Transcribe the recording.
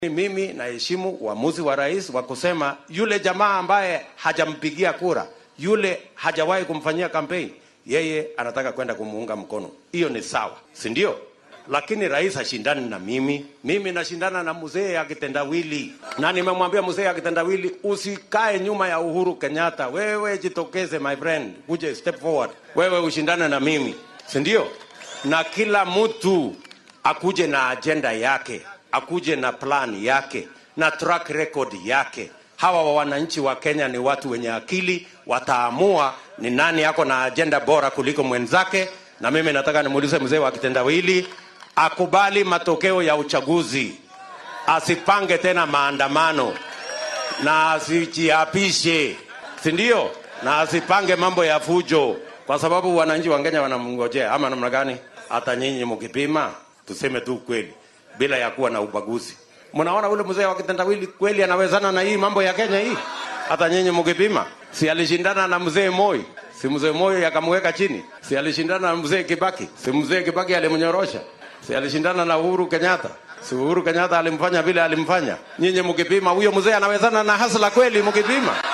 Mimi naheshimu uamuzi wa rais wa kusema yule jamaa ambaye hajampigia kura, yule hajawahi kumfanyia kampeni, yeye anataka kwenda kumuunga mkono. Hiyo ni sawa, si ndio? Lakini rais hashindani na mimi, mimi nashindana na mzee ya kitendawili, na nimemwambia mzee ya kitendawili, usikae nyuma ya Uhuru Kenyatta. Wewe jitokeze, my friend, uje step forward, wewe ushindane na mimi, si ndio? Na kila mtu akuje na ajenda yake akuje na plan yake na track record yake. Hawa wa wananchi wa Kenya ni watu wenye akili, wataamua ni nani yako na ajenda bora kuliko mwenzake. Na mimi nataka nimuulize mzee wa kitendawili akubali matokeo ya uchaguzi, asipange tena maandamano na asijiapishe, si ndio? Na asipange mambo ya fujo, kwa sababu wananchi wa Kenya wanamngojea. Ama namna gani? Hata nyinyi mkipima, tuseme tu kweli bila ya kuwa na ubaguzi. Mnaona ule mzee wa kitendawili kweli anawezana na hii mambo ya Kenya hii? Hata nyinyi mkipima, si alishindana na mzee Moi? Si mzee Moi akamweka chini? Si alishindana na mzee Kibaki? Si mzee Kibaki alimnyorosha? Si alishindana na Uhuru Kenyatta? Si Uhuru Kenyatta alimfanya vile alimfanya? Nyinyi mkipima, huyo mzee anawezana na Hasla kweli mkipima?